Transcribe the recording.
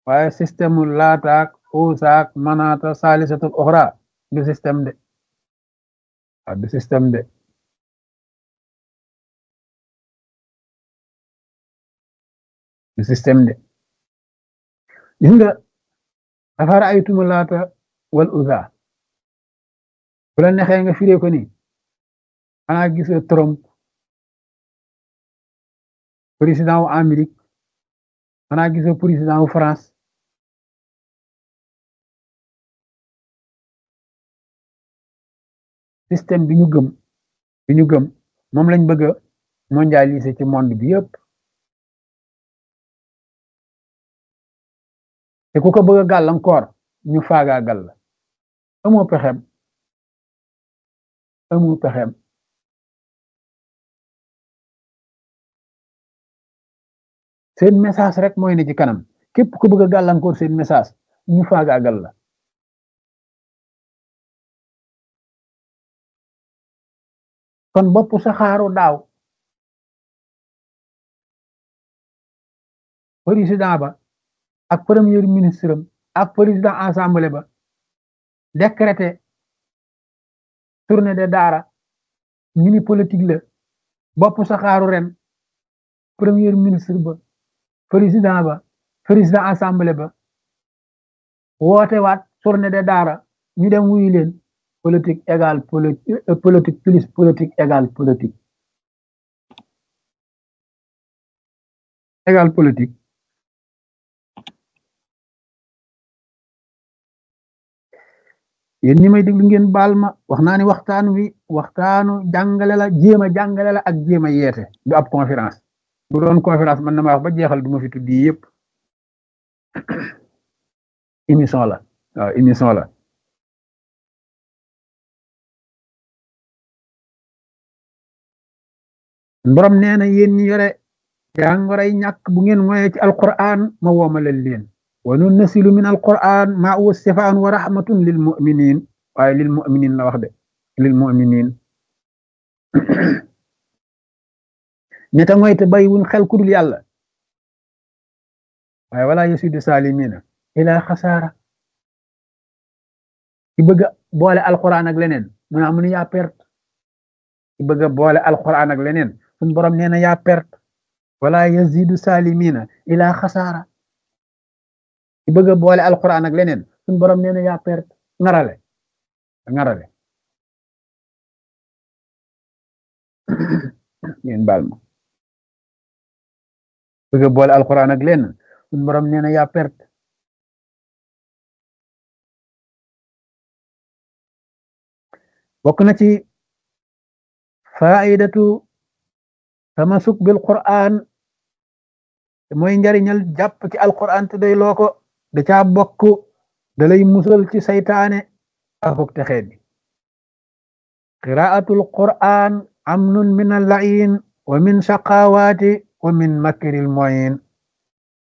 waaye système mu laataak uusaak manaata saalisatul uxra du système de waaw du système de du système de gis nga afara ay tuma laata wal usa bu la nexee nga firee ko ni xanaa gisoo Trump président wu Amérique xanaa gisoo président wu France système bi ñu gëm bi ñu gëm moom lañ bëgg a mondialiser ci monde bi yëpp te ku ko bëgg a gàllankoor ñu faagaagal la amoo pexem amoo pexem seen message rek mooy ne ci kanam képp ku bëgg a gàllankoor seen message ñu faagaagal la kon bopp saxaaru daaw président ba ak premier ministre am ak président assemblée ba décrété tournée de daara ñu ni politique la bopp saxaaru ren premier ministre ba président ba président assemblée ba woote waat tournée de daara ñu dem wuyu leen politique égale politique plus politique égale politique égale politique yéen ñi may déglu ngeen baal ma wax naa ni waxtaan wi waxtaanu jàngale la jéem a jàngale la ak jéem a yeete du ab conférence bu doon conférence man na ma wax ba jeexal du ma fi tuddi yëpp émission la waaw émission la borom nee na yéen ñi yore jàngoray ñàkk bu ngeen moye ci alquran ma woomalal leen wa nunnasilu min alquran ma huwa sifaan wa rahmatun lil muminin waaye lil muminin la wax de lil muminin neta ngoy te bay wuñ xel kudul yàlla waaye wala yasidu salimina ila xasaara ki bëgg boole alquran ak leneen mu naa mu ne yaa perte ki bëgg boole alquran ak leneen suñ borom nee na yaa perte wala yazidu salimina ila xasaara ki bëgg boole alquran ak leneen suñ borom nee na yaa perte ngarale ngarale ngeen baal ma bëgg boole alquran ak leneen suñ borom nee na yaa perte bokk na ci faidatu tamasuk bil quran mooy njariñal jàpp ci alquran te day loo ko da caa bokk da lay musal ci saytaane akuk texeet bi qiraatul quran amnun min allain wa min shaqawaati wa min makril moyin